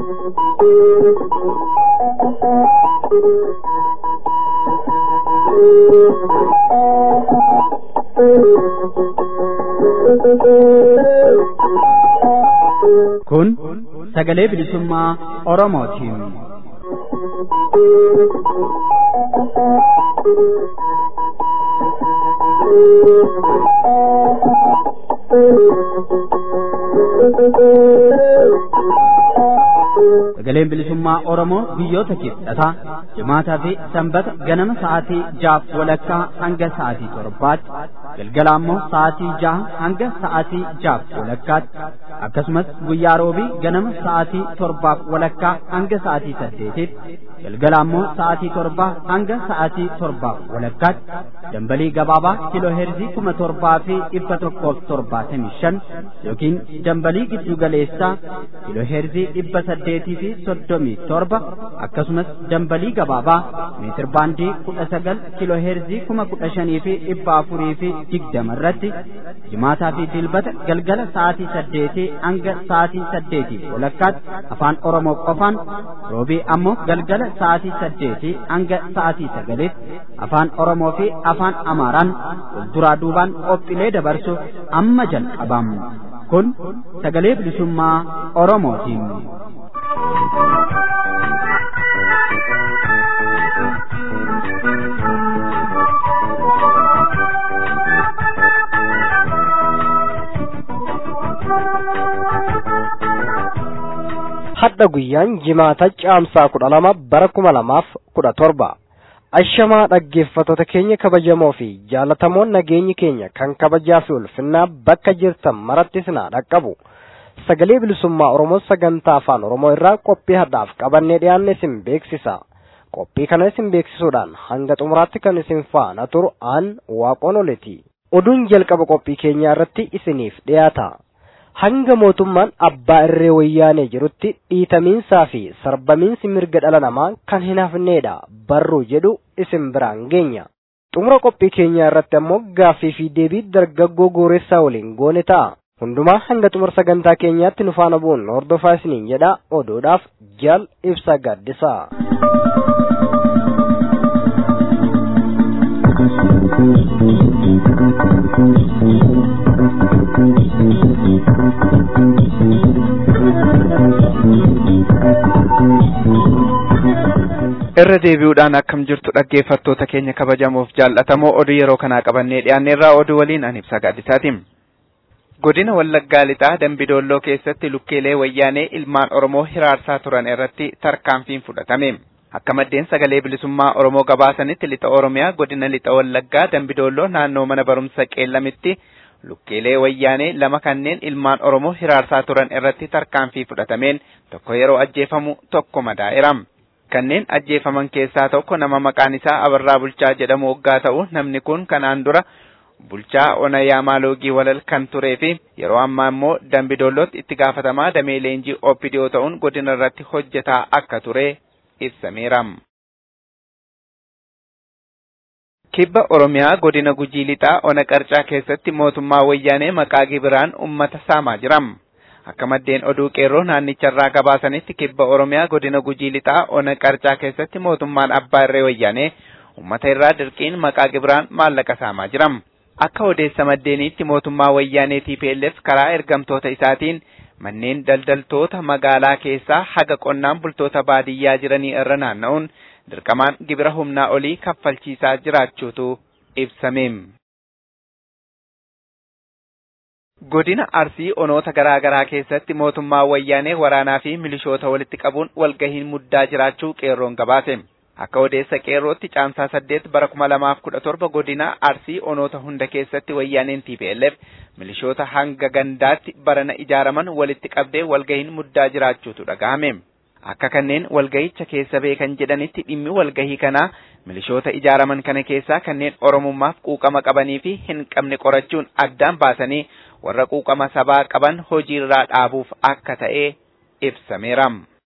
Kun sagalee bilisummaa Oromootiin. Sagaleen bilisummaa Oromoo biyyoota kibxataa jimaataa fi sanbata ganama sa'aatii jaaf walakkaa hanga sa'aatii torbaatti galgala ammoo sa'aatii jaha hanga sa'aatii jaaf walakkaatti akkasumas guyyaa roobii ganama sa'aatii torbaaf walakkaa hanga sa'aatii saddeetitti galgala ammoo sa'aatii torbaa hanga sa'aatii torbaaf walakkaatti dambalii gabaabaa kiloo heerzii kuma torbaa fi dhibba tokkoof torbaatamii shan yookiin dambalii giddu galeessaa kiloo heerzii dhibba saddeetii fi soddomii torba akkasumas dambalii gabaabaa meetir baandii kudha sagal kiloo heerzii kuma kudha shanii fi dhibba afurii fi digdama irratti jimaataa fi dilbata galgala sa'aatii saddeetii hanga sa'aatii saddeetii walakkaatti afaan oromoo qofaan roobii ammoo galgala sa'aatii saddeetii hanga sa'aatii sagalitti afaan oromoo fi afaan amaaraan walduraa duubaan qophiilee dabarsuuf amma jalqabam kun sagalee bilisummaa oromootiin. hadha guyyaan jimaata caamsaa kudha lama bara kuma lamaaf kudha torba ashamaa dhaggeeffattoota keenya kabajamoo fi jaalatamoon nageenyi keenya kan kabajaa fi ulfinnaa bakka jirtan maratti sinaa dhaqqabu sagalee bilisummaa oromoo sagantaa afaan oromoo irraa qophii hadhaaf qabannee dhiyaanne isin beeksisa qophii kana isin beeksisuudhaan hanga xumuraatti kan isin faana turu aan waaqoon oleti oduun jalqaba qophii keenyaa irratti isiniif dhiyaata. hanga mootummaan abbaa irree wayyaanee jirutti dhiitamiinsaa fi sarbamiinsi mirga dhala namaa kan hin hafneedha barruu jedhu isin biraan geenya xumura qophii keenyaa irratti ammoo gaaffii fi deebii dargaggoo gooressaa waliin goone ta'a hundumaa hanga xumura sagantaa keenyaatti nu faana bu'uun hordofaa isiniin jedha oduudhaaf jaal ibsa gaaddisaa. irra deebi'uudhaan akkam jirtu dhaggeeffattoota keenya kabajamoof jaallatamoo oduu yeroo kanaa qabannee dhiyaanneerraa oduu waliin an ibsa gaaddisaatiim. Godina Wallaggaa Lixaa Dambidoolloo keessatti lukkeelee wayyaanee ilmaan Oromoo hiraarsaa turan irratti tarkaanfiin fudhatame. Akka maddeen sagalee bilisummaa Oromoo gabaasanitti lixa Oromiyaa godina lixa Wallaggaa Dambidoolloo naannoo mana barumsa qeellamitti lukkeelee wayyaanee lama kanneen ilmaan Oromoo hiraarsaa turan irratti tarkaanfii fudhatameen tokko yeroo ajjeefamu tokko madaa'eera. Kanneen ajjeefaman keessaa tokko nama maqaan isaa Abarraa Bulchaa jedhamu waggaa ta'u namni kun kanaan dura bulchaa Onayaa Maaloogii walal kan turee fi yeroo ammaa immoo Dambidoollootti itti gaafatamaa damee leenjii Oppidiyoo ta'uun godina irratti hojjetaa akka ture ibsameera. Kibba Oromiyaa godina Gujii Lixaa Ona Qarcaa keessatti mootummaa wayyaanee maqaa gibiraan uummata saamaa jira. Akka maddeen oduu qeerroo naannicharraa gabaasanitti kibba Oromiyaa godina Gujii Lixaa Ona Qarcaa keessatti mootummaan abbaa irree wayyaanee uummata irraa dirqiin maqaa gibiraan maallaqa saamaa jira. Akka odeessa maddeeniitti mootummaa wayyaanee TPLF karaa ergamtoota isaatiin manneen daldaltoota magaalaa keessaa haga qonnaan bultoota baadiyyaa jiranii irra naanna'uun dirqamaan gibira humnaa olii kaffalchiisaa jiraachuutu ibsame. Godina Arsii onoota garaa garaa keessatti mootummaa wayyaanee waraanaa fi milishoota walitti qabuun walgahiin muddaa jiraachuu qeerroon gabaase. Akka odeessa qeerrootti caamsaa saddeet bara kuma lamaaf kudha torba godina Arsii onoota hunda keessatti wayyaaneen TPLF milishoota hanga gandaatti barana ijaaraman walitti qabdee walgahiin muddaa jiraachuutu dhagahame. Akka kanneen walgahicha keessa beekan jedhanitti dhimmi walgahii kanaa milishoota ijaaraman kana keessaa kanneen oromummaaf quuqama qabanii fi hin qabne qorachuun addaan baasanii warra quuqama sabaa qaban hojiirraa dhaabuuf akka ta'e ibsameera.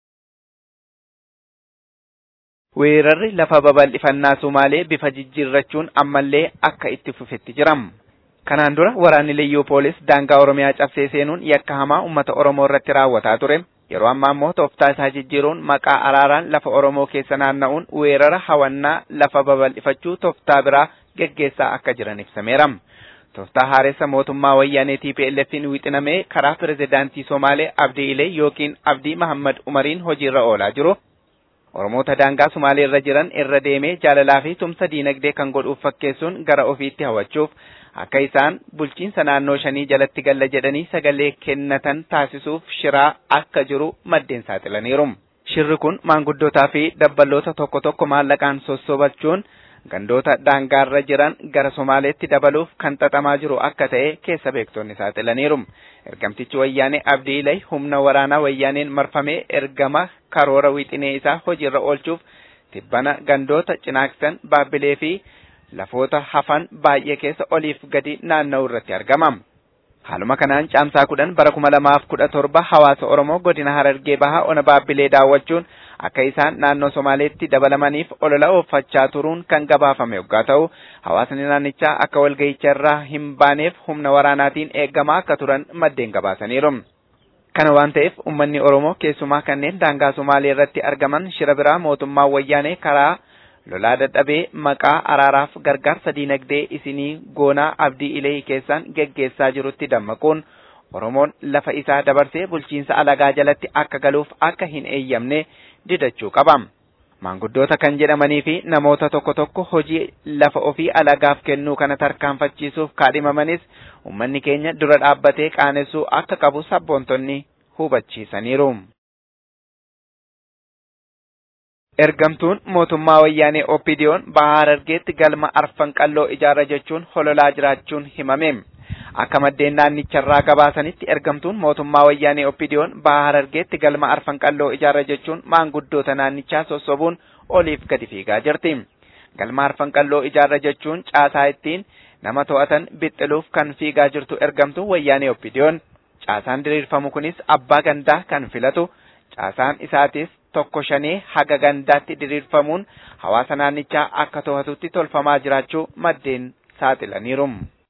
Weerarri lafa babal'ifannaa Sumaalee bifa jijjiirrachuun ammallee akka itti fufetti jira. Kanaan dura waraanni Liyyuu Poolis daangaa Oromiyaa cabsee seenuun yakka hamaa uummata Oromoo irratti raawwataa ture. Yeroo ammaa immoo tooftaa isaa jijjiiruun maqaa araaraan lafa Oromoo keessa naanna'uun weerara hawannaa lafa babal'ifachuu tooftaa biraa geggeessaa akka jiran ibsameera. Tooftaa haareessa mootummaa wayyaanee TPLF'n wixinamee karaa pirezidaantii Somaalee Abdii Ilee yookiin Abdii Mahammad Umariin hojiirra oolaa jiru. Oromoota daangaa Sumaalee irra jiran irra deemee jaalalaa fi tumsa diinagdee kan godhuuf fakkeessuun gara ofiitti hawwachuuf akka isaan bulchiinsa naannoo shanii jalatti galla jedhanii sagalee kennatan taasisuuf shiraa akka jiru maddeen saaxilaniiru. Shirri kun maanguddootaa fi dabballoota tokko tokko maallaqaan sossobachuun gandoota daangaarra jiran gara Somaaleetti dabaluuf kan xaxamaa jiru akka ta'e keessa beektonni saaxilaniiru. Ergamtichi wayyaanee Abdii Ilay humna waraanaa wayyaaneen marfamee ergama karoora wixinee isaa hojiirra oolchuuf tibbana gandoota cinaaksan baabbilee fi lafoota hafan baay'ee keessa oliif gadi naanna'u irratti argama. Haaluma kanaan caamsaa kudhan bara kuma lamaaf kudha torba hawaasa Oromoo godina Harargee Bahaa ona baabbilee daawwachuun akka isaan naannoo Somaaleetti dabalamaniif olola oofachaa turuun kan gabaafame yoggaa ta'u hawaasni naannichaa akka walga'icha irraa hin baaneef humna waraanaatiin eeggamaa akka turan maddeen gabaasaniiru. Kana waan ta'eef uummanni Oromoo keessumaa kanneen daangaa Somaalee irratti argaman shira biraa mootummaa wayyaanee karaa lolaa dadhabee maqaa araaraaf gargaarsa diinagdee isinii goonaa abdii ilee keessaan geggeessaa jirutti dammaquun Oromoon lafa isaa dabarsee bulchiinsa alagaa jalatti akka galuuf akka hin eeyyamne didachuu qaba. Maanguddoota kan jedhamanii fi namoota tokko tokko hojii lafa ofii alagaaf kennuu kana tarkaanfachiisuuf kaadhimamanis uummanni keenya dura dhaabbatee qaanessuu akka qabu sabboontonni hubachiisaniiru. Ergamtuun mootummaa wayyaanee Oppidiyoon Bahaa Harargeetti galma arfan qalloo ijaarra jechuun hololaa jiraachuun himame. Akka maddeen naannicharraa gabaasanitti ergamtuun mootummaa wayyaanee Oppidiyoon Bahaa Harargeetti galma arfan qalloo ijaarra jechuun maanguddoota naannichaa sossobuun oliif gadi fiigaa jirti. Galma arfan qalloo ijaarra jechuun caasaa ittiin nama to'atan bixxiluuf kan fiigaa jirtu ergamtuun wayyaanee Oppidiyoon. Caasaan diriirfamu kunis abbaa gandaa kan filatu. Caasaan isaatis tokko shanee haga gandaatti diriirfamuun hawaasa naannichaa akka to'atutti tolfamaa jiraachuu maddeen saaxilaniiru.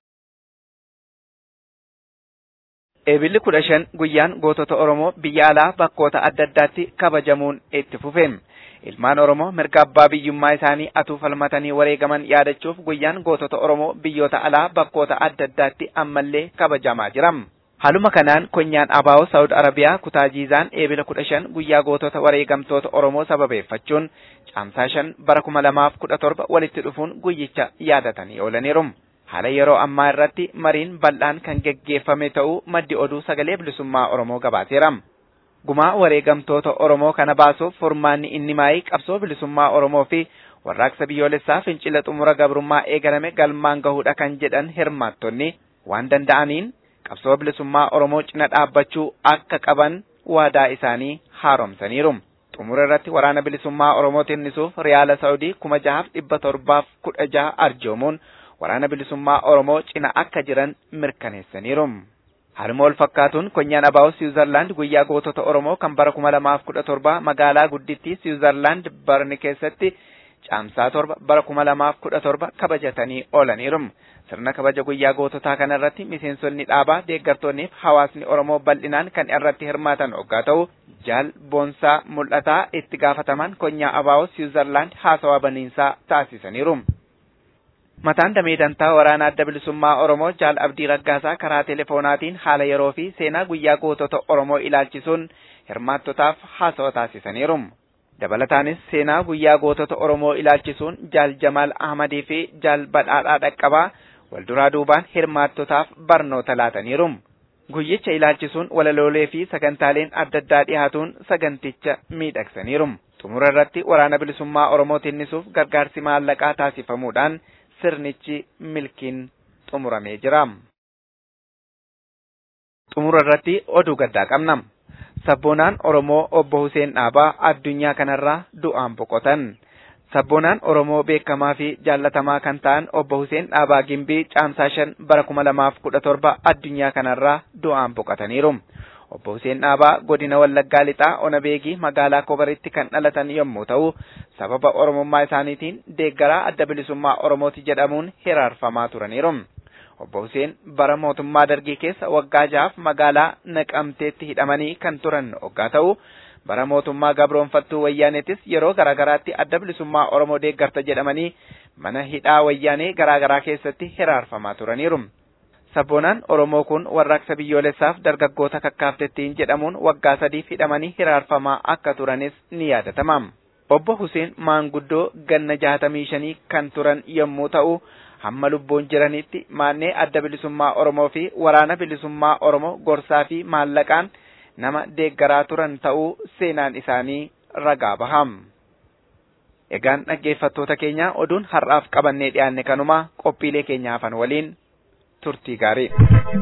Eebilli kudha shan guyyaan gootota Oromoo biyya alaa bakkoota adda addaatti kabajamuun itti fufe. Ilmaan Oromoo mirga abbaa biyyummaa isaanii atuu falmatanii wareegaman yaadachuuf guyyaan gootota Oromoo biyyoota alaa bakkoota adda addaatti ammallee kabajamaa jira. Haaluma kanaan konyaan Abaawoo Saawud Arabiyaa kutaa Jiizaan eebila kudha shan guyyaa gootota wareegamtoota Oromoo sababeeffachuun caamsaa shan bara kuma lamaaf kudha torba walitti dhufuun guyyicha yaadatanii oolaniiru. Haala yeroo ammaa irratti mariin bal'aan kan geggeeffame ta'uu maddi oduu sagalee bilisummaa Oromoo gabaaseera. Gumaa wareegamtoota Oromoo kana baasuuf furmaanni inni maayii qabsoo bilisummaa Oromoo fi warraaqsa biyyoolessaa fincila xumura gabrummaa eegalame galmaan gahuudha kan jedhan hirmaattonni waan danda'aniin qabsoo bilisummaa Oromoo cina dhaabbachuu akka qaban waadaa isaanii haaromsaniiru. Xumura irratti waraana bilisummaa Oromoo tinnisuuf Riyaala Saawudii kuma jahaaf dhibba torbaaf kudha jaha arjoomuun waraana bilisummaa Oromoo cina akka jiran mirkaneessaniiru. Haaluma wal fakkaatuun konyaan Abaawoo Siwiizerlaand guyyaa gootota Oromoo kan bara kuma lamaaf kudha torba magaalaa guddittii Siwiizerlaand Barni keessatti caamsaa torba bara kuma lamaaf kudha torba kabajatanii oolaniiru. Sirna kabaja guyyaa goototaa kana irratti miseensonni dhaabaa deeggartoonnii fi hawaasni Oromoo bal'inaan kan irratti hirmaatan hoggaa ta'u jaal boonsaa mul'ataa itti gaafataman konyaa Abaawoo Siwiizerlaand haasawaa baniinsaa taasisaniiru. Mataan damee dantaa waraana adda bilisummaa Oromoo jaal abdii raggaasaa karaa telefoonaatiin haala yeroo fi seenaa guyyaa gootota Oromoo ilaalchisuun hirmaattotaaf haasawa taasisaniiru. Dabalataanis seenaa guyyaa gootota Oromoo ilaalchisuun jaal Jamaal Ahmadii fi jaal Badhaadhaa Dhaqqabaa walduraa duubaan hirmaattotaaf barnoota laataniiru. Guyyicha ilaalchisuun walaloolee fi sagantaaleen adda addaa dhiyaatuun saganticha miidhagsaniiru. Xumura irratti waraana bilisummaa Oromoo tinnisuuf gargaarsi maallaqaa taasifamuudhaan sirnichi milkiin xumuramee jira. Xumura irratti oduu gaddaa qabna. Sabboonaan Oromoo obbo Hussein Dhaabaa addunyaa kanarraa du'aan boqotan. Sabboonaan Oromoo beekamaa fi jaallatamaa kan ta'an obbo Hussein Dhaabaa Gimbii caamsaa shan bara kuma lamaaf kudha torba addunyaa kanarraa du'aan boqotaniiru. Obbo Hussein Dhaabaa godina Wallaggaa Lixaa Ona Beegii magaalaa Kobaritti kan dhalatan yommuu ta'u, sababa Oromummaa isaaniitiin deeggaraa adda bilisummaa Oromooti jedhamuun hiraarfamaa turaniiru. Obbo Huseen bara mootummaa dargii keessa waggaa jahaaf magaalaa Naqamteetti hidhamanii kan turan hoggaa ta'u bara mootummaa gabroonfattuu wayyaaneetis yeroo garaagaraatti adda bilisummaa Oromoo deeggarta jedhamanii mana hidhaa wayyaanee garaagaraa keessatti hiraarfamaa turaniiru. Sabboonaan Oromoo kun warraaqsa biyyoolessaaf dargaggoota kakkaaftettiin jedhamuun waggaa sadiif hidhamanii hiraarfamaa akka turanis ni yaadatama. Obbo Huseen maanguddoo ganna jaatamii shanii kan turan yommuu ta'u hamma lubbuun jiranitti maannee adda bilisummaa Oromoo fi waraana bilisummaa Oromoo gorsaa fi maallaqaan nama deeggaraa turan ta'uu seenaan isaanii ragaa baham. Egaan dhaggeeffattoota keenya oduun har'aaf qabannee dhiyaanne kanuma qophiilee keenya hafan waliin turtii gaarii.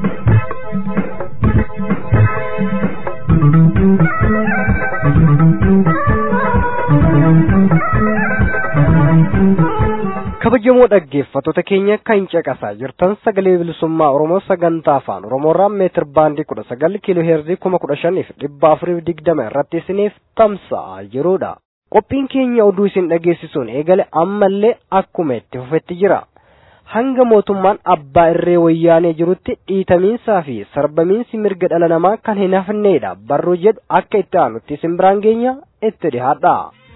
kabajamoo dhaggeeffattoota keenya kan caqasaa jirtan sagalee bilisummaa oromoo sagantaa afaan oromoorraa meetir baandii kudha sagal kiiloo heerzii kuma kudha shaniif dhibba afuriif digdama irratti isiniif tamsa'aa jiruudha. qophiin keenya oduu isin dhageessisuun eegale ammallee akkuma itti fufetti jira. hanga mootummaan abbaa irree wayyaanee jirutti dhiitamiinsaa fi sarbamiinsi mirga dhala namaa kan hin hafneedha barruu jedhu akka itti aanutti isin biraan geenya itti dhihaadha.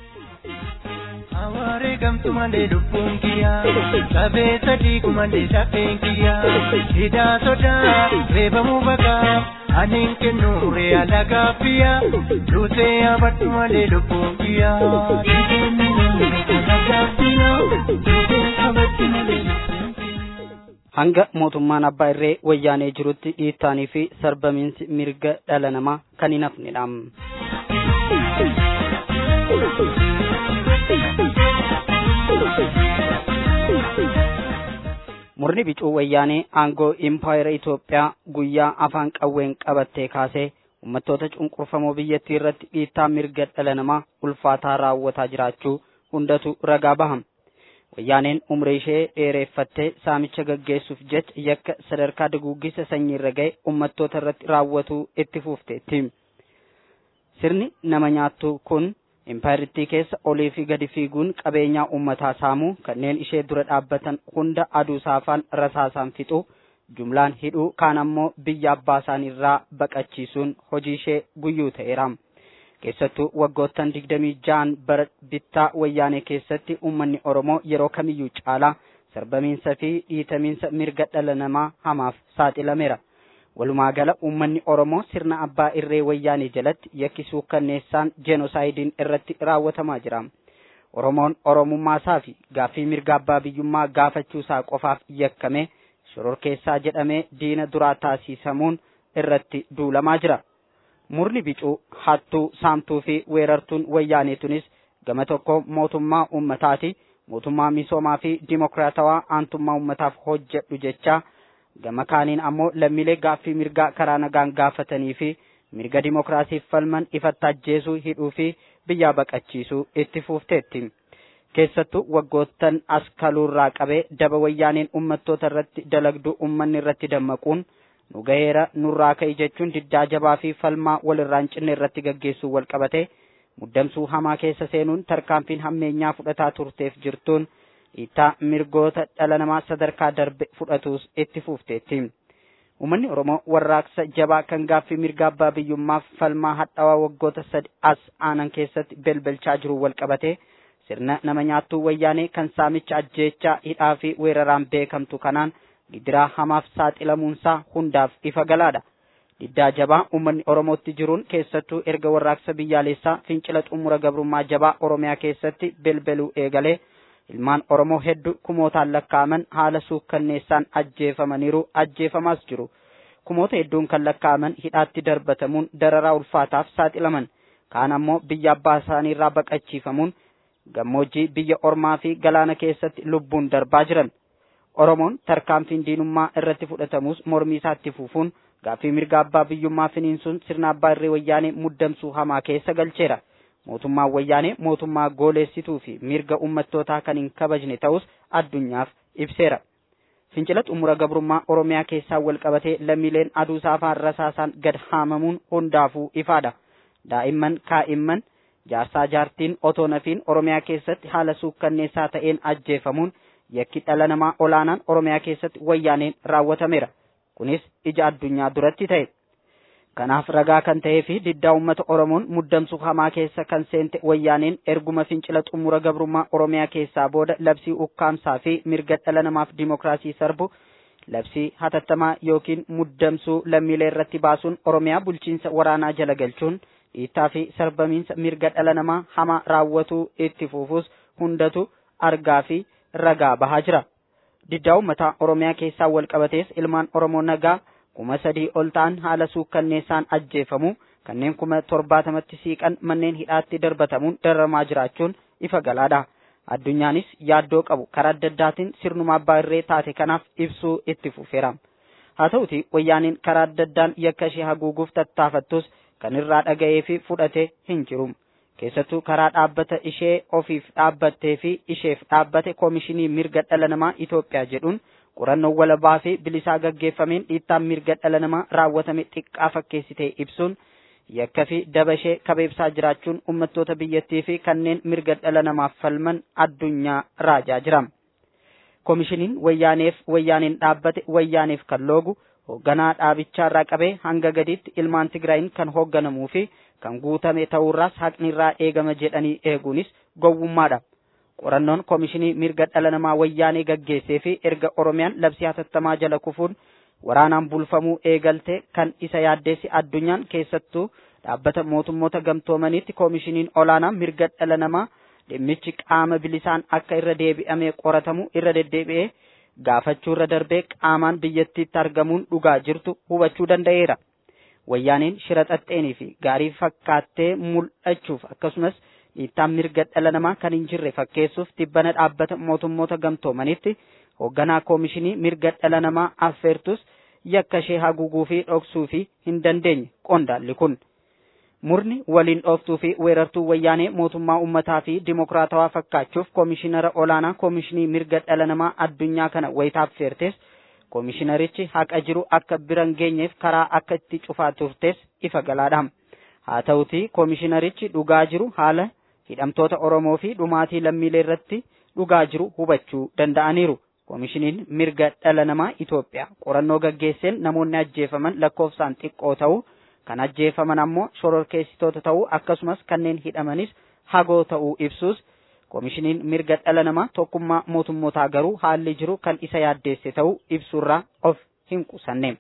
Awaare gamtu malee lubbuun kiyyaa Sabee sadii kumalee safeen kiyyaa Hidhaa sodaa reebamuu bakaa Aniin kennu re'aa lagaa biyyaa Duutee abaddu malee lubbuun kiyyaa hanga mootummaan abbaa irree wayyaanee jirutti dhiittaanii fi sarbamiinsi mirga dhala namaa kan hin hafnedha. murni bicuu wayyaanee aangoo impaayera Itoophiyaa guyyaa afaan qawween qabattee kaasee uummattoota cunqurfamoo biyyattii irratti dhiittaa mirga dhala namaa ulfaataa raawwataa jiraachuu hundatu ragaa baham. Wayyaaneen umrii ishee dheereeffattee saamicha gaggeessuuf jecha yakka sadarkaa duguuggisa sanyii irra ga'e uummattoota irratti raawwatuu itti fuufteetti. Sirni nama nyaattu kun impaayiritti keessa olii fi gadi fiiguun qabeenyaa uummataa saamuu kanneen ishee dura dhaabbatan hunda aduu saafaan rasaasaan fixuu jumlaan hidhuu kaan ammoo biyya abbaa isaanii irraa baqachiisuun hojii ishee guyyuu ta'eera. keessattuu waggoottan digdamii ja'an bara bittaa wayyaanee keessatti uummanni oromoo yeroo kamiyyuu caalaa sarbamiinsa fi dhiitamiinsa mirga dhala namaa hamaaf saaxilameera. Walumaa gala uummanni oromoo sirna abbaa irree wayyaanee jalatti yakki suukkanneessaan jeenosaayidiin irratti raawwatamaa jira. Oromoon oromummaasaa fi gaaffii mirga abbaa biyyummaa gaafachuusaa qofaaf yakkame shororkeessaa jedhamee diina duraa taasisamuun irratti duulamaa jira. murni bicuu hattuu saamtuu fi weerartuun wayyaaneetunis gama tokko mootummaa ummataati mootummaa misoomaa fi dimokiraatawaa aantummaa ummataaf hojjedhu jecha gama kaaniin ammoo lammiilee gaaffii mirgaa karaa nagaan gaafatanii fi mirga dimokiraasiif falman ifatti ajjeesuu hidhuu fi biyyaa baqachiisuu itti fuufteetti. keessattuu waggoottan as kaluurraa qabee daba wayyaaneen ummattoota irratti dalagduu ummanni irratti dammaquun nu gaheera nurraa ka'i jechuun diddaa jabaa fi falmaa walirraan cinne irratti gaggeessuu wal qabate muddamsuu hamaa keessa seenuun tarkaanfiin hammeenyaa fudhataa turteef jirtuun dhiittaa mirgoota dhala namaa sadarkaa darbe fudhatuus itti fuufteetti. Uummanni Oromoo warraaqsa jabaa kan gaaffii mirga abbaa biyyummaaf falmaa hadhaawaa waggoota sadi as aanan keessatti belbelchaa jiru wal qabate sirna nama nyaattuu wayyaanee kan saamicha ajjeechaa hidhaa fi weeraraan beekamtu kanaan gidiraa hamaaf saaxilamuunsaa hundaaf ifa galaadha. Diddaa jabaa uummanni Oromootti jiruun keessattuu erga warraaqsa biyyaalessaa fincila xumura gabrummaa jabaa Oromiyaa keessatti belbeluu eegalee ilmaan Oromoo hedduu kumootaan lakkaa'aman haala suukkanneessaan ajjeefamaniiru ajjeefamaas jiru. Kumoota hedduun kan lakkaa'aman hidhaatti darbatamuun dararaa ulfaataaf saaxilaman. Kaan ammoo biyya abbaa isaaniirraa baqachiifamuun gammoojjii biyya ormaa fi galaana keessatti lubbuun darbaa jiran. Oromoon tarkaanfiin diinummaa irratti fudhatamus mormii isaatti fufuun gaaffii mirga abbaa biyyummaa finiinsuun sirna abbaa irree wayyaanee muddamsuu hamaa keessa galcheera. Mootummaan wayyaanee mootummaa gooleessituu fi mirga ummattootaa kan hin kabajne ta'us addunyaaf ibseera. Fincila xumura gabrummaa Oromiyaa keessaa wal qabatee lammiileen aduu saafaan rasaasaan gad haamamuun hundaafuu ifaadha. Daa'imman kaa'imman jaarsaa jaartiin otoo nafiin Oromiyaa keessatti haala suukkanneessaa ta'een ajjeefamuun yakki dhala namaa olaanaan oromiyaa keessatti wayyaaneen raawwatameera kunis ija addunyaa duratti ta'e kanaaf ragaa kan ta'ee fi diddaa uummata oromoon muddamsuu hamaa keessa kan seente wayyaaneen erguma fincila xumura gabrummaa oromiyaa keessaa booda labsii ukkaamsaa fi mirga dhala namaaf dimokiraasii sarbu labsii hatattamaa yookiin muddamsuu lammiilee irratti baasuun oromiyaa bulchiinsa waraanaa jala galchuun dhiittaa fi sarbamiinsa mirga dhala namaa hamaa raawwatuu itti fufuus hundatu argaa fi ragaa bahaa jira. Diddaa uummataa Oromiyaa keessaa wal qabatees ilmaan Oromoo nagaa kuma sadii ol ta'an haala suukkanneessaan ajjeefamu kanneen kuma torbaatamatti siiqan manneen hidhaatti darbatamuun dararamaa jiraachuun ifa galaadha. Addunyaanis yaaddoo qabu karaa adda addaatiin sirnuma abbaa irree taate kanaaf ibsuu itti fufeera. Haa ta'uti wayyaaniin karaa adda addaan yakka ishee haguuguuf tattaafattus kan irraa dhaga'ee fi fudhate hin jiru. Keessattuu karaa dhaabbata ishee ofiif dhaabbattee fi isheef dhaabbate koomishinii mirga dhala namaa Itoophiyaa jedhuun qorannoo walabaa fi bilisaa gaggeeffameen dhiittaan mirga dhala namaa raawwatame xiqqaa fakkeessitee ibsuun yakka fi daba ishee kabeebsaa jiraachuun uummattoota biyyattii fi kanneen mirga dhala namaaf falman addunyaa raajaa jira. Koomishiniin wayyaaneef wayyaaneen dhaabbate wayyaaneef kan loogu hoogganaa dhaabichaa irraa qabee hanga gadiitti ilmaan Tigraayin kan hoogganamuu fi kan guutame ta'uurraas haqni irraa eegama jedhanii eeguunis gowwummaadha. Qorannoon koomishinii mirga dhala namaa wayyaanee gaggeessee fi erga Oromiyaan labsii hatattamaa jala kufuun waraanaan bulfamuu eegalte kan isa yaaddeessi addunyaan keessattuu dhaabbata mootummoota gamtoomaniitti koomishiniin olaanaa mirga dhala namaa dhimmichi qaama bilisaan akka irra deebi'amee qoratamu irra deddeebi'ee gaafachuu irra darbee qaamaan biyyattiitti argamuun dhugaa jirtu hubachuu danda'eera. Wayyaaneen shira xaxxeenii fi gaarii fakkaattee mul'achuuf akkasumas dhiittaan mirga dhala namaa kan hin jirre fakkeessuuf tibbana dhaabbata mootummoota gamtoomanitti hoogganaa koomishinii mirga dhala namaa affeertus yakka ishee haguuguu fi dhoksuu fi hin dandeenye qondaalli kun. Murni waliin dhooftuu fi weerartuu wayyaanee mootummaa uummataa fi dimokiraatawaa fakkaachuuf koomishinara olaanaa koomishinii mirga dhala namaa addunyaa kana wayitaaf feertes koomishinarichi haqa jiru akka biran geenyeef karaa akka itti cufaa turtes ifa galaadha. Haa ta'uti koomishinarichi dhugaa jiru haala hidhamtoota Oromoo fi dhumaatii lammiilee irratti dhugaa jiru hubachuu danda'aniiru. Koomishiniin mirga dhala namaa Itoophiyaa qorannoo gaggeesseen namoonni ajjeefaman lakkoofsaan xiqqoo ta'uu kan ajjeefaman ammoo shororkeessitoota ta'uu akkasumas kanneen hidhamanis hagoo ta'uu ibsuus koomishiniin mirga dhala namaa tokkummaa mootummootaa garuu haalli jiru kan isa yaaddeesse ta'uu ibsuurraa of hin qusanne.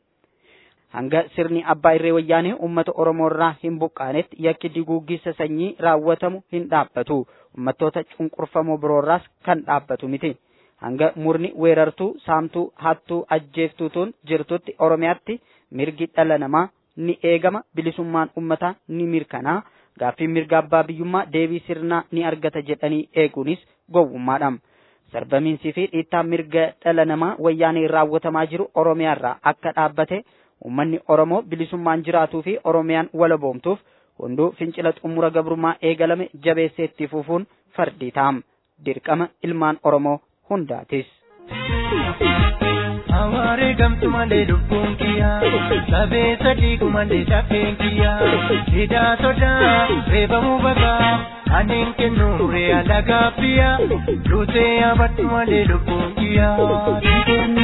Hanga sirni abbaa irree wayyaanee uummata Oromoo irraa hin buqqaanetti yakki diguuggisa sanyii raawwatamu hin dhaabbatu. Uummattoota cunqurfamoo biroorraas kan dhaabbatu miti. Hanga murni weerartuu, saamtuu, hattuu, ajjeeftuutuun jirtutti Oromiyaatti mirgi dhala namaa ni eegama bilisummaan ummataa ni mirkanaa gaaffii mirga abbaa biyyummaa deebii sirnaa ni argata jedhanii eeguunis gowwummaadha. Sarbamiinsii fi dhiittaan mirga dhala namaa wayyaanee raawwatamaa jiru Oromiyaarraa akka dhaabbate uummanni Oromoo bilisummaan jiraatuu fi Oromiyaan walaboomtuuf hunduu fincila xumura gabrummaa eegalame jabeessee itti fufuun fardii ta'am. Dirqama ilmaan Oromoo hundaatis. Awaare gamtu malee lubbuun kiyyaa sabee sadii kumalee dafeen kiyyaa hidhaa sodaa reebamuu bagaa aneen kennu re'a lagaa biyyaa duutee abaddu malee lubbuun kiyyaa.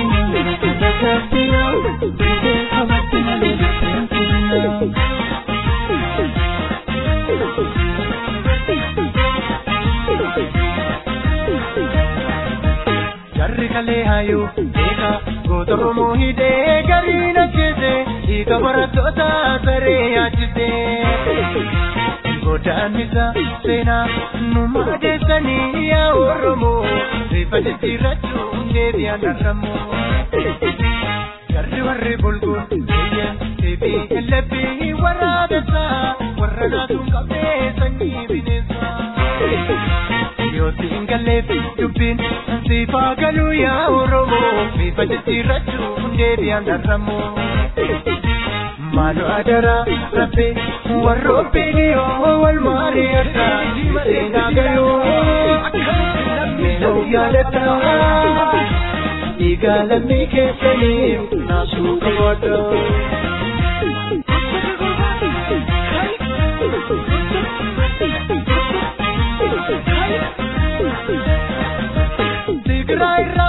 Jarri kalee haayuu eega goota Oromoo hidhee gariin ajjeese dhiiga barattoota saree yaachise. Godaannisa seenaa nu maadeessanii yaa Oromoo reeffa jijjiirrachuun deebi'an argamu. Jarri warri bulguun biyya deebii ellebbii warra dansaa warra naasuun qabee sanyii bineensaa. Yooti galleef dubbiin siifaa galuu yaa Oromoo bifa jijjiirrachuun deebi'an argamu. Maaloo adaraa rabbee warroobbiin yoo wal maarii addaa seenaa galuu meenuu yaadataa dhiigaa lammii keessanii naasuu qabaadhaa. Tigraay irraa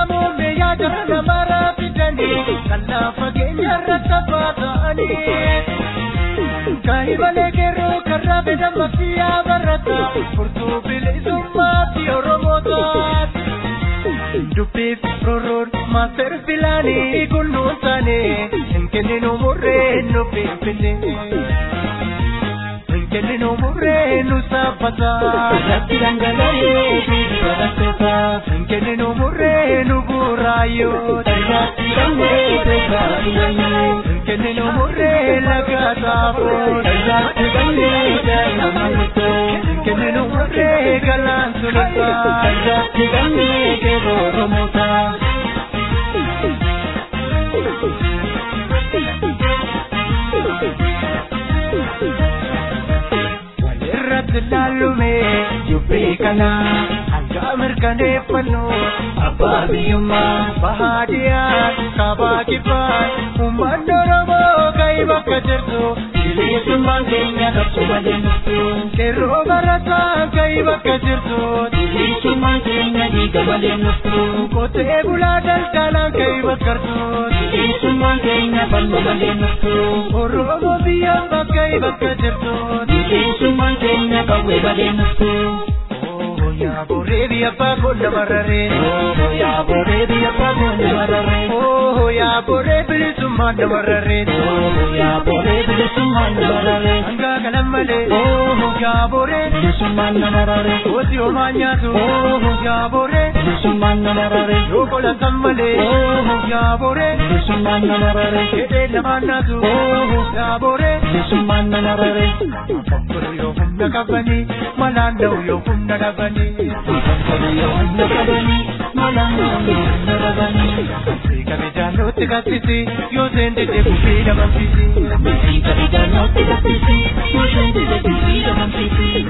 faallaa fageenya irratti abbaa ta'anii. Kaahibalee keeroo karraa fedhan maftiyaa barata furtuu bilisummaatti Oromoo taati. Dubbiif rorroon maaster filaanii kunnuun taane hin kenninu murree nu finfinne. Hin kenninu murree nu saaffata. Lafti dhangala'ee fi barattoota. Hin kenninu murree nu buraayyoo. Tajaajila dhangala'ee beekaa filannoo. Hin kenninu murree laga taafoo. Tajaajila dhangala'ee daa'ima murtoo. Hin kenninu murree galaan sulata. Tajaajila dhangala'ee keeroo Oromoota. Walirratti laalume dubbii kana hanga mirkaneeffannu abbaa biyyummaa bahaadiyaan kaabaa kibbaan uummanni Oromoo ka'ii bakka jirtu bilisummaan keenya qabsu malee nuftu qeerroo barataa ka'ii bakka jirtu bilisummaan keenya dhiiga malee nuftu qotee bulaa daldalaan ka'ii bakka jirtu bilisummaan keenya falma malee nuftu Oromoo biyyaan bakka bakka jirtu bilisummaan keenya qawwee malee nuftu. yaa boree biyya baakoo namarraree. yaa boree biyya baakoo namarraree. yaa boree bilisummaan namarraree. yaa boree bilisummaan namarraree. Hanga kanan malee. yaa boree bilisummaan namarraree. Kooti homaa nyaatu. yaa boree bilisummaan namarraree. Yoo qolatan malee. yaa boree bilisummaan namarraree. Hidhee namaan naatu. yaa boree bilisummaan namarraree. Yoo humna qabanii malaan dha'u yoo humna dhabanii. Kabajanooti gattisi yoo seente deebii dhabamsiisi. Kabajanooti gattisi yoo seente deebii dhabamsiisi.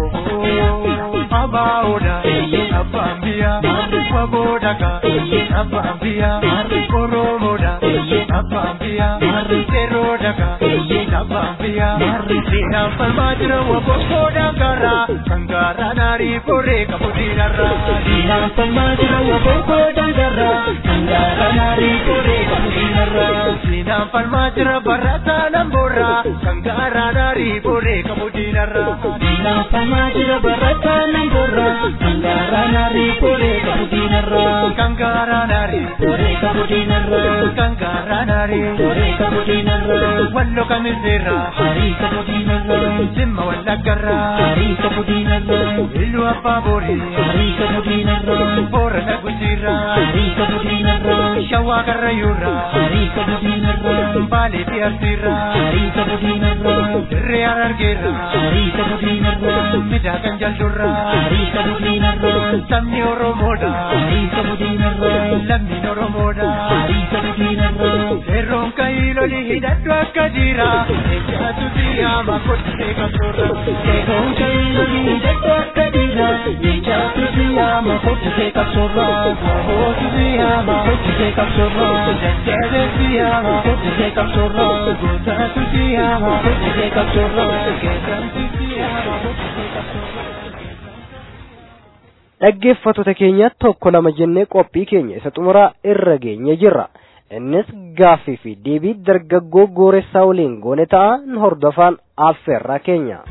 Abaaoodha abbaan biyyaa waboodhaka abbaan biyyaa Oromoodha abbaan biyyaa Seeroodhaka abbaan biyyaa Seenaan falmaa jira wabokkoodha garaa kan garaa naarii boree qabu diinarraa. Seenaan falmaa jira wabokkoodha garaa kan garaa naarii boree qabu diinarraa. Seenaan falmaa jira barataa namboorraa kan garaa naarii boree qabu diinarraa. Seenaan falmaa jira barataa namboorraa kan garaa naarii boree qabu diinarraa. Kan garaa naarii boree qabu diinarraa. Kan garaa naarii boree qabu diinarraa. Wallo kamiseerraa harii qabu diinarraa. Simma wallaggarraa harii qabu diinarraa. Iluu abbaa booree harii qabu diinarraa. Boorana gujiirraa harii qabu diinarraa. Shawaa karrayyuurraa harii qabu diinarraa. Baalee fi arsiirraa harii qabu diinarraa. Dirree harargeerraa harii qabu diinarraa. Midhaagan jal'urraa harii qabu diinarraa. Sabni Oromoodha harii qabu diinarraa. Lammiin Oromoodha harii qabu diinarraa. Seerroon ka'ii lolii hidhadhu akka jira. Eeggaatu siyaama kottee qabsoorra. Seerroon ka'ii lolii hidhadhu akka jira. Eeggaatu siyaama kottee qabsoorra. Hootu siyaama kottee qabsoorra. Jajjabe siyaama kottee qabsoorra. Gootaatu siyaama kottee qabsoorra. Geessamti siyaama kottee qabsoorra. dhaggeeffattoota keenya tokko lama jennee qophii keenya isa xumuraa irra geenye jirra innis gaaffii fi deebii dargaggoo gooressaa waliin goone ta'a nu hordofaan affeerraa keenya.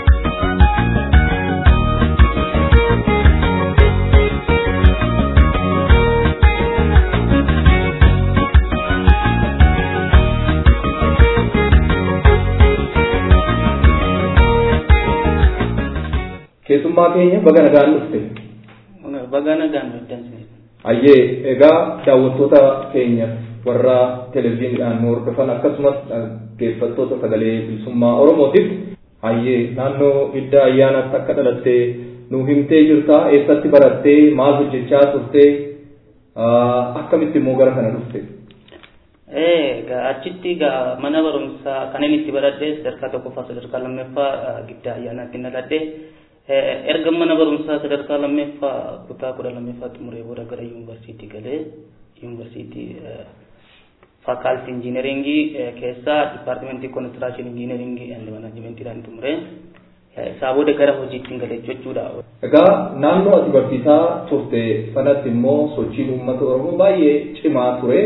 keessummaa keenya baga nagaan dhufte. Baga nagaan dhufte. Ayyee egaa daawwattoota keenya warra televezyiiniidhaan nu hordofan akkasumas dhaggeeffattoota sagalee bilisummaa Oromootiif ayyee naannoo hidda ayyaanaatti akka dhalattee nu himtee jirta eessatti barattee maal hojjechaa turtee akkamitti immoo gara kana dhufte. Egaa achitti egaa mana barumsaa kan inni itti baradhee sadarkaa tokkoffaa sadarkaa lammaffaa gidda ayyaanaatti dhaladhee erga mana barumsaa sadarkaa lammaffaa kutaa kudha lammaffaa xumuree booda gara yuunivarsiitii galee yuunivarsiitii faakaaltii injiineringii keessaa dipaartimentii konistiraashin injiineringii and manaajimentiidhaan xumuree isaa booda gara hojiitti galee jechuudha. Egaa naannoo ati barsiisaa turte sanatti immoo sochiin uummata Oromoo baay'ee cimaa ture.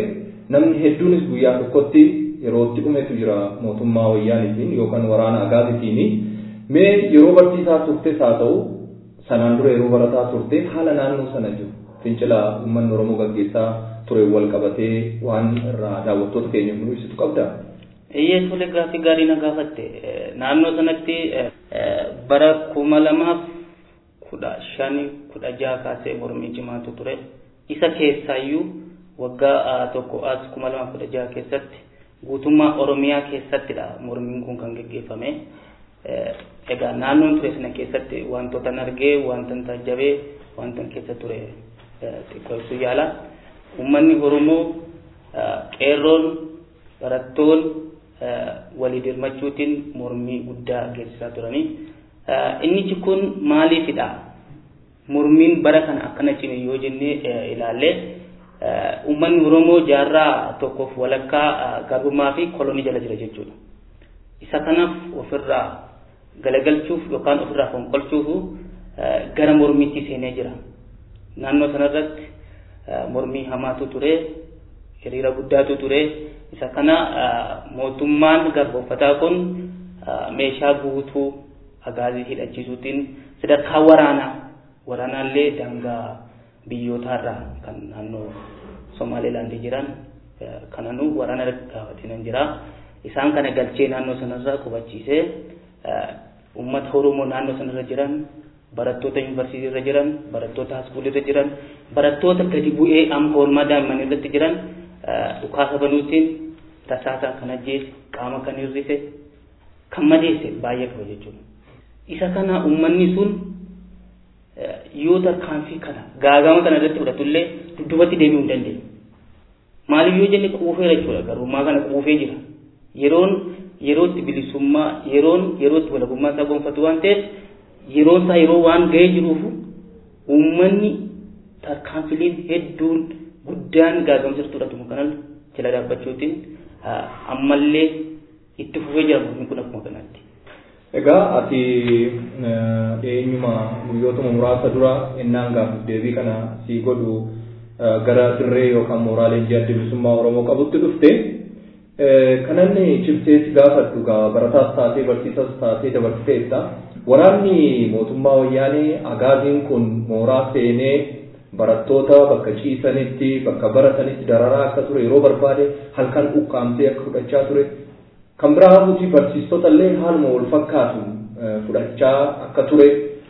namni hedduunis guyyaa tokkotti yerootti dhumetu jira mootummaa wayyaanitiin yookaan waraana agaasitiin mee yeroo barsiisaa turtes haa ta'u sanaan dura yeroo barataa turte haala naannoo sana jiru fincila uummanni oromoo gaggeessaa ture wal qabatee waan irraa daawwattoota keenya nu ibsitu qabda. Iyyee tole gaaffii gaarii na gaafatte naannoo sanatti bara kuma lamaaf kudha shani kudha jaha kaasee mormii cimaatu ture isa keessaayyuu waggaa tokko as kuma lamaaf kudha jaha keessatti guutummaa oromiyaa keessattidha mormiin kun kan geggeeffame egaa naannoon ture sana keessatti wantoota argee wanta taajjabee wanta keessa ture xiqqoo ibsuu yaala uummanni oromoo qeerroon barattoon walii dirmachuutiin mormii guddaa geessisaa turanii inni kun maaliifidha mormiin bara kana akkana cime yoo jennee ilaalle uummanni oromoo jaarraa tokkoof walakkaa garbummaa fi kolonii jala jira jechuudha isa kanaaf ofirraa galagalchuuf yookaan ofirraa fonqolchuuf gara mormiitti seenee jira naannoo sanarratti mormii hamaatu ture hiriira guddaatu ture isa kana mootummaan garbooffataa kun meeshaa guutuu agaazii hidhachiisuutiin sadarkaa waraanaa waraanaallee daangaa biyyootaarraa kan naannoo somaalilaandii jiran kananuu waraana gaafatinan jira isaan kana galchee naannoo sanarraa qubachiisee uummata oromoo naannoo sanarra jiran barattoota yuunivarsiitii irra jiran barattoota haaskuulii irra jiran barattoota gadi bu'ee amma oolmaa daa'imman irratti jiran dhukaasa banuutiin tasaasa kan ajjeese qaama kan hir'ise kan madeesse baay'ee qaba jechuudha. Isa kana uummanni sun yoo tarkaanfii kana gaagama kana irratti fudhatullee dudduubatti deebi'uu hin dandeenye. Maaliif yoo jenne quufeera jechuudha garummaa kana quufee jira. Yeroon yerootti bilisummaa yeroon yerootti walabummaa isaa gonfatu waan ta'eef yeroon isaa yeroo waan ga'ee jiruuf uummanni tarkaanfileen hedduun guddaan gaagamsa fudhatamu kanan jala dhaabbachuutiin ammallee itti fufee jira mormiin kun akkuma kanatti. Egaa ati eenyuma guyyootuma muraasa dura innaan gaaffiif deebii kana sii godhu gara dirree yookaan mooraalee adda bilisummaa Oromoo qabutti dhufte kananni cimseetti gaafadhu gaa barataas taatee barsiisas taatee dabarsiteetta waraanni mootummaa wayyaanee agaaziin kun mooraa seenee barattoota bakka ciisanitti bakka baratanitti dararaa akka ture yeroo barbaade halkan ukkaamsee akka fudhachaa ture kan biraa hafuuti barsiistota illee haaluma wal fakkaatu fudhachaa akka ture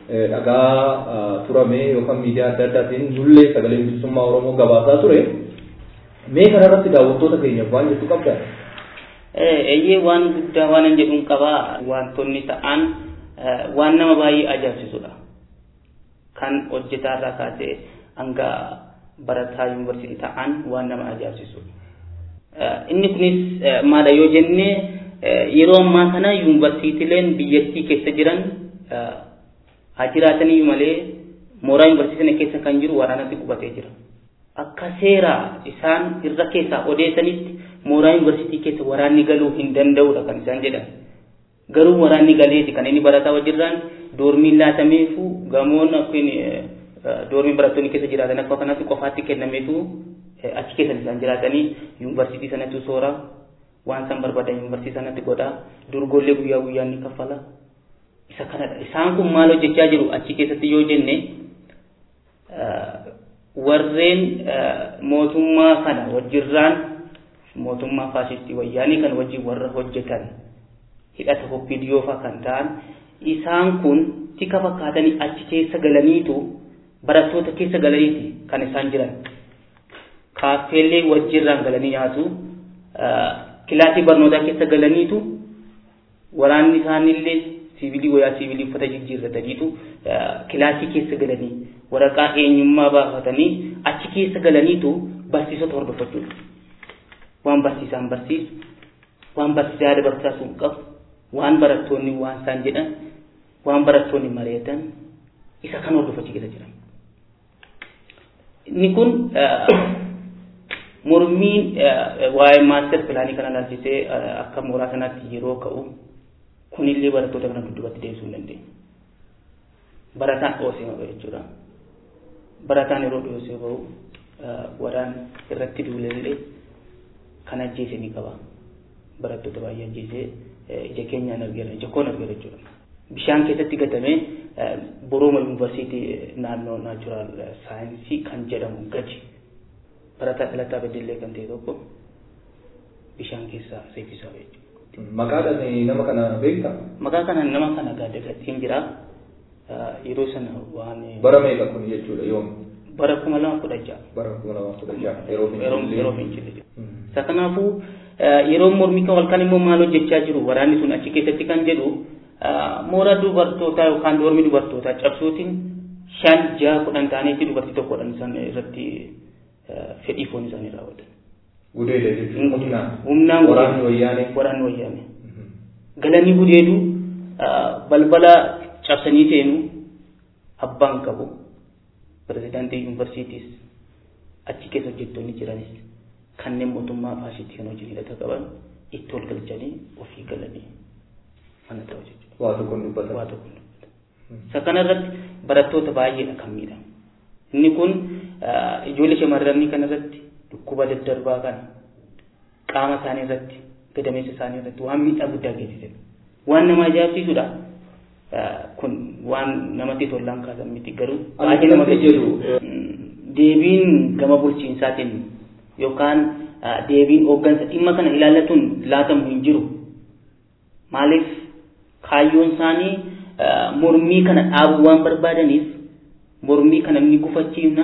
dhagaa turame yookaan miidiyaa adda addaatiin nullee sagalee bilisummaa oromoo gabaasaa ture mee kanarratti daawwattoota keenyaaf waan jettu qabda. Eeyyee waan guddaa waan hin jedhuun qabaa wantoonni ta'an waan nama baay'ee ajaa'ibsiisudha. Kan hojjetaarraa kaasee hanga barataa yuunivarsiitii ta'an waan nama ajaa'ibsiisu. Inni kunis maadha yoo jenne yeroo ammaa kana yuunivarsiitiileen biyyattii keessa jiran haa jiraatanii malee mooraa yuunivarsiitii sana keessa kan jiru waraanatti qubatee jira. Akka seera isaan irra keessaa odeessanitti mooraa yuunivarsiitii keessa waraanni galuu hin danda'udha kan isaan jedhan. Garuu waraanni galeeti kan inni barataa wajjirraan doormiin laatameefu gamoon akkuma doormiin barattoonni keessa jiraatan akka kanatti qofaatti kennameetu achi keessa isaan jiraatanii yuunivarsiitii sanatti soora waan isaan barbaadan yuunivarsiitii sanatti godha durgoollee guyyaa guyyaan ni kaffala isa kanadha isaan kun maal hojjechaa jiru achi keessatti yoo jenne warreen mootummaa kana wajjirraan mootummaa faasistii wayyaanii kan wajjin warra hojjetan hidhata hoppidiyoofa kan ta'an isaan kun tika fakkaatanii achi keessa galaniitu barattoota keessa galaniiti kan isaan jiran kaaffeellee wajjirraan galanii nyaatu kilaasii barnootaa keessa galaniitu waraanni isaanillee siivilii wayaa siivilii uffata jijjiirrataniitu kilaasii keessa galanii waraqaa eenyummaa baafatanii achi keessa galaniitu barsiisota hordofachuudha. Waan barsiisaan barsiisu, waan barsiisaa yaada barsiisaa sun qabu, waan barattoonni waan isaan jedhan, waan barattoonni mari'atan isa kan hordofachuu keessa jiran. Inni kun mormiin waa'ee maaster pilaanii kana ilaalchisee akka mooraa sanaatti yeroo ka'u kunillee barattoota kana dudduubatti deebisuu hin dandeenye. Barataan dhoosee maqaa jechuudha. Barataan yeroo dhoosee bahu waraan irratti duulellee kan ajjeese ni qaba barattoota baay'ee ajjeese ija keenyaan argeera ija koon argeera jechuudha. Bishaan keessatti gatamee Borooma Yuunivarsiitii naannoo naachuraal saayinsii kan jedhamu gaji barataa dhalataa beddellee kan ta'e tokko bishaan keessaa seefisaa jechuudha. Maqaadhaan nama kana beektaa? Maqaa kana nama kana gaaddagattiin jira. Yeroo sana waan. Bara meeqa kun jechuudha yoom? Bara kuma lama kudha ja'a. Bara kuma lama kudha ja'a yeroo fincillee. Yeroo fincillee. Isa kanaafuu yeroo mormii kan halkan immoo maal hojjechaa jiru waraanni sun achi keessatti kan jedhu mooraa dubartootaa yookaan doormi dubartootaa cabsuutiin shan ja'a kudhan ta'aniitti dubartii tokkodhaan isaan irratti fedhii foon isaanii raawwatan. Gudeedha jechuun humnaan. Humnaan waraanni wayyaanee. Waraanni wayyaanee. Galanii gudeedu balbala cabsanii seenu abbaan qabu pirezidaantii yuunivarsiitiis achi keessa hojjettoonni jiranis kanneen mootummaa faashiitti kan hojii hidhata qaban itti ol galchanii ofii galanii mana ta'u jechuudha. Waa tokkoon dubbatan. Waa tokkoon dubbatan. Isa kanarratti barattoota baay'eedha kan miidhamu. Inni kun ijoollee shamarranii kanarratti dhukkuba daddarbaa kana qaama isaanii irratti gadameessa isaanii irratti waan miidhaa guddaa geessisedha. Waan nama ajaa'ibsiisudha. Kun waan namatti tolaan kaasan miti garuu baay'ee nama jedhu. Deebiin gama bulchiinsaatiin yookaan deebiin hooggansa dhimma kana ilaallatuun laatamu hin jiru. Maaliif kaayyoon isaanii mormii kana dhaabuu waan barbaadaniif mormii kana ni gufachiifna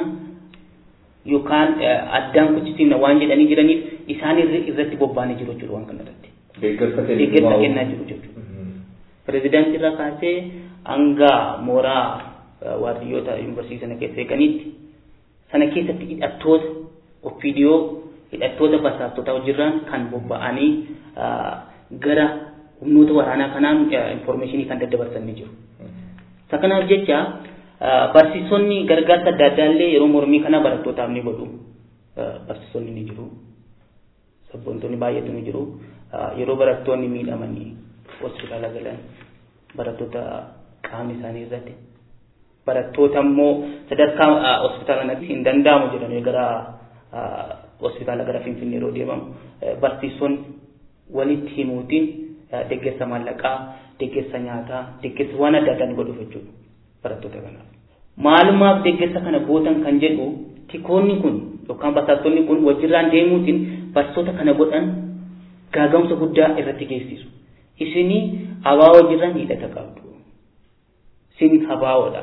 yookaan addaan kuchisiifna waan jedhanii jiraniif isaan irratti bobba'anii jiru jechuudha waan kanarratti. Deeggarsa Deeggarsa kennaa jiru jechuudha. Pirezidaantii irraa kaasee hanga mooraa waardiyyoota yuunivarsiitii sana keessa eeganitti sana keessatti hidhattoota ofiidiyoo hidhattoota basaastota hojiirraan kan bobba'anii gara humnoota waraanaa kanaan infoormeeshinii kan daddabarsanii jiru. Isa kanaaf jecha barsiisonni gargaarsa adda addaa illee yeroo mormii kana barattootaaf ni godhu. Barsiisonni ni jiru. Sabboontonni baay'eetu ni jiru. Yeroo barattoonni miidhamanii hospitaala galan barattoota qaamni isaanii irratti barattoota immoo sadarkaa hospitaala hin danda'amu jedhamee gara hospitaala gara Finfinnee yeroo deemamu barsiisonni walitti himuutiin deeggarsa maallaqaa, deeggarsa nyaataa, deeggarsa waan adda addaa godhuuf jechuudha barattoota kanaaf. Maalumaaf deeggarsa kana gootan kan jedhu tikoonni kun yookaan basaastonni kun wajjirraan deemuutiin barsiisota kana godhan gaagamsa guddaa irratti geessisu. Isinii habaa wajjirraan hidhata qabdu. Isin habaawoodha.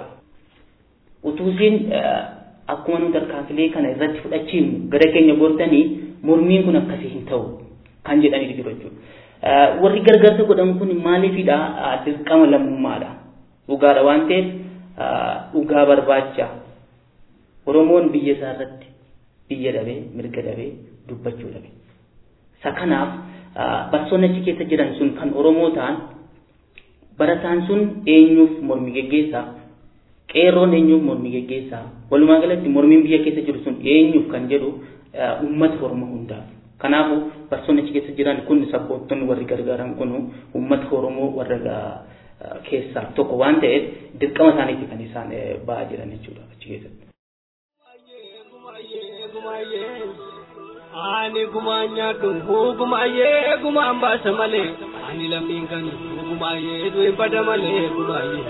Utuu isin akkuma nu tarkaanfilee kana irratti fudhachiifnu gara keenya gortanii mormiin kun akkasii hin ta'u kan jedhanii jiru jechuudha. warri gargaarsa godhan kun maaliifidha dirqama lammummaadha dhugaadha waan ta'eef dhugaa barbaacha oromoon biyya isaa irratti biyya dhabee mirga dhabee dubbachuu dhabe isa kanaaf barsoonni achi keessa jiran sun kan oromoo ta'an barataan sun eenyuuf mormi geggeessaa qeerroon eenyuuf mormi geggeessaa walumaa galatti mormiin biyya keessa jiru sun eenyuuf kan jedhu uummata oromoo hundaaf Kanaafuu barsoonni achi keessa jiran kun sabboontonni warri gargaaran kun uummata Oromoo warra keessaa tokko waan ta'eef dirqama isaaniitti kan isaan ba'aa jiran jechuudha achi keessatti. Ani gumaan nyaadhu gumaayee gumaan baasa malee ani lammiin kan gumaayee du'e bada malee gumaayee.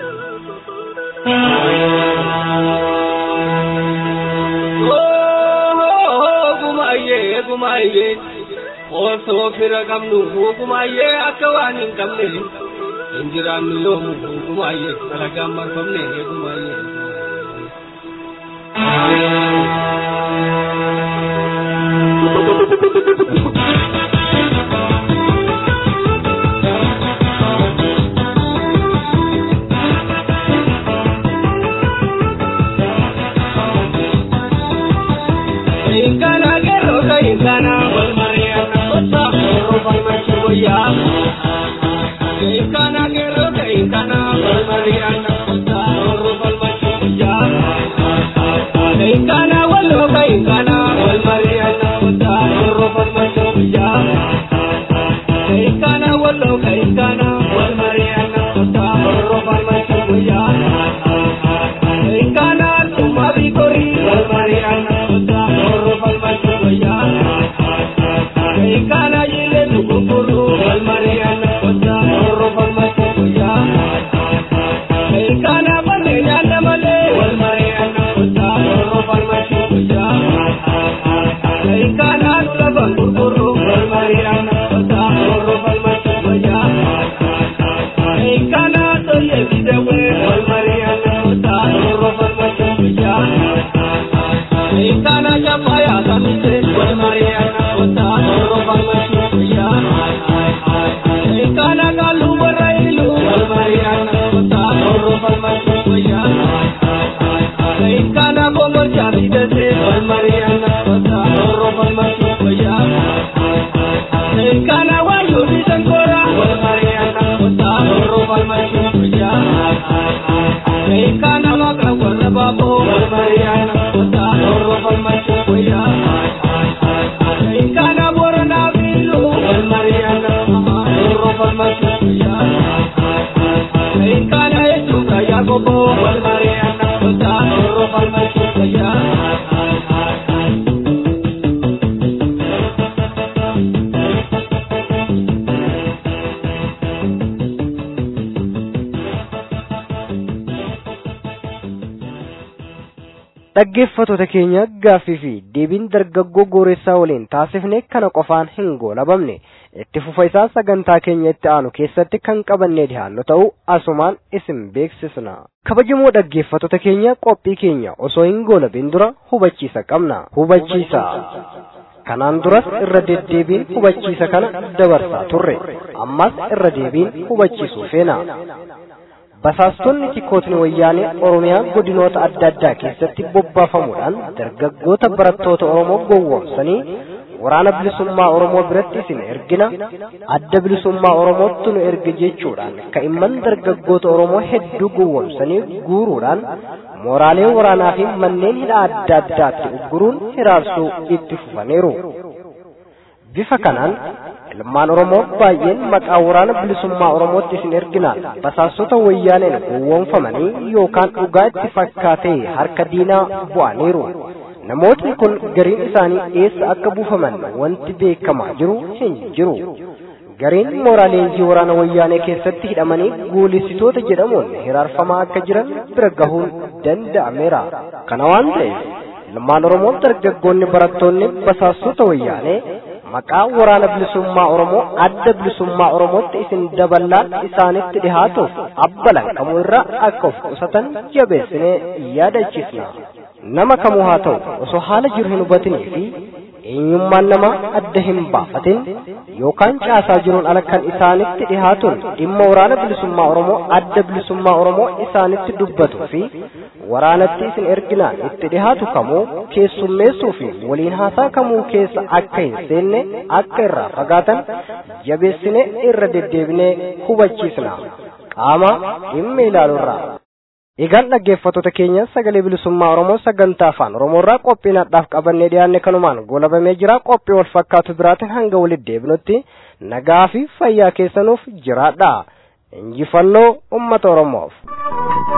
gumaayee gumaayee osoo fira qabnu gumaayee akka waan hin qabne hin jiraannu yoomu gumaayee dalagaan marfamne gumaayee. Ingana gero ka ingana wal mariana kota gero wal machuya Ingana gero ka ingana wal mariana kota gero wal machuya Ingana wal ka ingana wal mariana kota gero wal machuya Ingana wal ka ingana wal mariana kota gero wal machuya Ingana tumabi kori wal mariana kota gero wal machuya Kana maka warra baaboo wal mari'anna kota roorroo falmachuu guyyaa. Kana booranaa biiluu wal mari'anna roorroo falmachuu guyyaa. Kana hedduu gayyaa gobboo wal mari'anna kota roorroo falmachuu guyyaa. dhaggeeffattoota keenya gaaffii fi deebiin dargaggoo gooressaa waliin taasifne kana qofaan hin goolabamne itti fufa isaa sagantaa keenya itti aanu keessatti kan qabannee dhihaannu ta'u asumaan isin beeksisna kabajamoo dhaggeeffattoota keenya qophii keenya osoo hin goolabin dura hubachiisa qabna hubachiisa kanaan duras irra deddeebiin hubachiisa kana dabarsaa turre ammas irra deebiin hubachiisuu feena basaastonni tikootni wayyaanee oromiyaa godinoota adda addaa keessatti bobbaafamuudhaan dargaggoota barattoota oromoo gowwoomsanii waraana bilisummaa oromoo biratti isin ergina adda bilisummaa oromootti nu erge jechuudhaan ka'imman dargaggoota oromoo hedduu gowwoomsanii guuruudhaan mooraalee waraanaa fi manneen hidhaa adda addaatti ugguruun hiraarsuu itti fufaniiru bifa kanaan ilmaan oromoo baay'een maqaa waraana bilisummaa oromootti isin erginaan basaastota wayyaaneen gowwoomfamanii yookaan dhugaa itti fakkaatee harka diinaa bu'aniiru namootni kun gariin isaanii eessa akka buufaman wanti beekamaa jiru hin jiru gariin mooraa leenjii waraana wayyaanee keessatti hidhamanii guulissitoota jedhamuun hiraarfamaa akka jiran bira gahuun danda'ameera kana waan ta'eef ilmaan oromoo dargaggoonni barattoonni basaastota wayyaanee maqaa waraana bilisummaa oromoo adda bilisummaa oromootti isin daballaan isaanitti dhihaatuuf abbalan kamuu irraa akka of qusatan jabeessinee yaadachiisna nama kamuu haa ta'u osoo haala jiru hin hubatinii fi eenyummaan namaa adda hin baafatin yookaan caasaa jiruun ala kan isaanitti dhihaatuun dhimma waraana bilisummaa oromoo adda bilisummaa oromoo isaanitti dubbatuu fi waraanatti isin erginaan itti dhihaatu kamuu keessummeessuu fi waliin haasaa kamuu keessa akka hin seenne akka irraa fagaatan jabeessine irra deddeebinee hubachiisna qaama dhimma ilaaluurraa. Egaan dhaggeeffattoota keenya sagalee bilisummaa Oromoo sagantaa afaan Oromoo irraa qophii nadhaaf qabannee dhiyaanne kanumaan goolabamee jira qophii wal fakkaatu biraatiin hanga walitti deebinutti nagaa fi fayyaa keessanuuf jiraadha. Injifannoo uummata Oromoof.